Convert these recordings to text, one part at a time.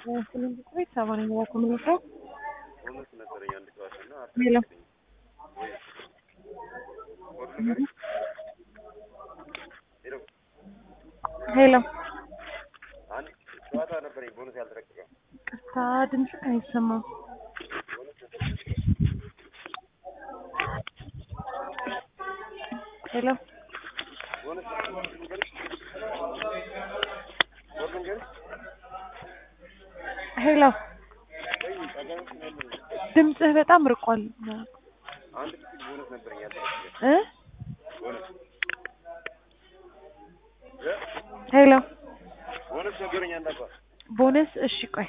ስምንት ቁጥር ሰማንያ ኮሚኒቲ ቦነስ ነበረኝ አንድ ጨዋታ እና ሄሎ ሄሎ ሄሎ አንድ ጨዋታ ነበረኝ ቦነስ ያልተለቀቀ ቅርታ ድምፅህ አይሰማም። ሄሎ ቦነስ ልንገርሽ ወር ልንገርሽ ሄሎ ወይ ጠጋኝ ስላለ ድምፅህ በጣም ርቋል አንድ ክፍል ቦነስ ነበረኝ ያልተለቀቀ እ ቦነስ ሄሎ ቦነስ ነበረኝ አንድ አባ ቦነስ እሺ ቆይ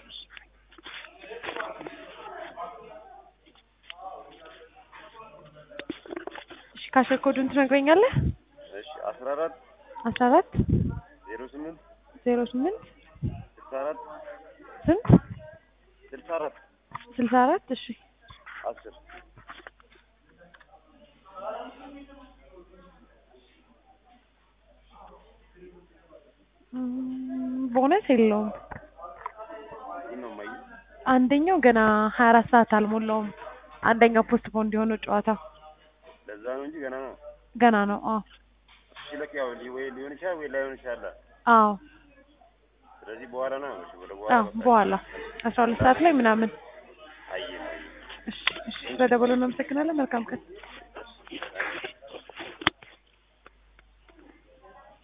እሺ ካሸር ኮዱን ትነግረኛለህ እሺ አስራ አራት አስራ አራት ዜሮ ስምንት ዜሮ ስምንት ስልሳ አራት ስንት ስልሳ አራት ስልሳ አራት እሺ አስር እም፣ ቦነስ የለውም ይህ ነው የማየው አንደኛው ገና ሀያ አራት ሰዓት አልሞላውም አንደኛው ፖስት ፖን እንዲሆነው ጨዋታው ለዛ ነው እንጂ ገና ነው ገና ነው አዎ ሲለቅ ያው ሊ- ወይ ሊሆን ይችላል ወይ ላይሆን ይችላል አዎ ስለዚህ በኋላ ነው እሺ ወደ አዎ በኋላ በኋላ አስራ ሁለት ሰዓት ላይ ምናምን አየህ አየህ እሺ እሺ ስለደወሉ እናመሰግናለን መልካም ቀን አየህ